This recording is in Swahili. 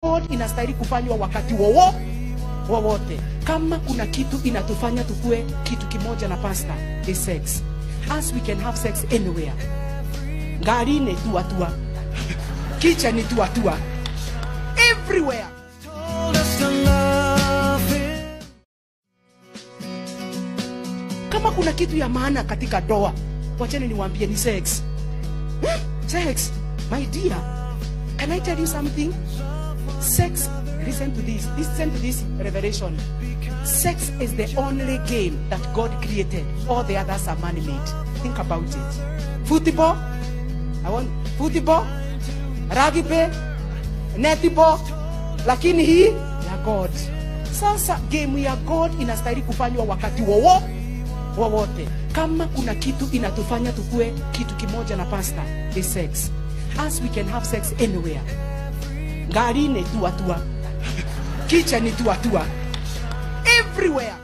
God inastahili kufanywa wakati wowo wowote. Kama kuna kitu inatufanya tukue kitu kimoja na pasta is sex. As we can have sex anywhere. Ngarini tua tua. Kitchen tua tua. Everywhere. Kama kuna kitu ya maana katika doa, wacheni niwaambie ni sex. Hmm? Sex, my dear. Can I tell you something? Sex, listen to this. Listen to this revelation. Sex is the only game that God created. All the others are man-made. Think about it. Football, I want football, rugby, netball, lakini hii ya God. Sasa game ya God inastahili kufanywa wakati wowo wowote. Kama kuna kitu inatufanya tukue kitu kimoja na pasta is sex. As we can have sex anywhere. Ngarini tua tua. Kitchen tua tua. Everywhere.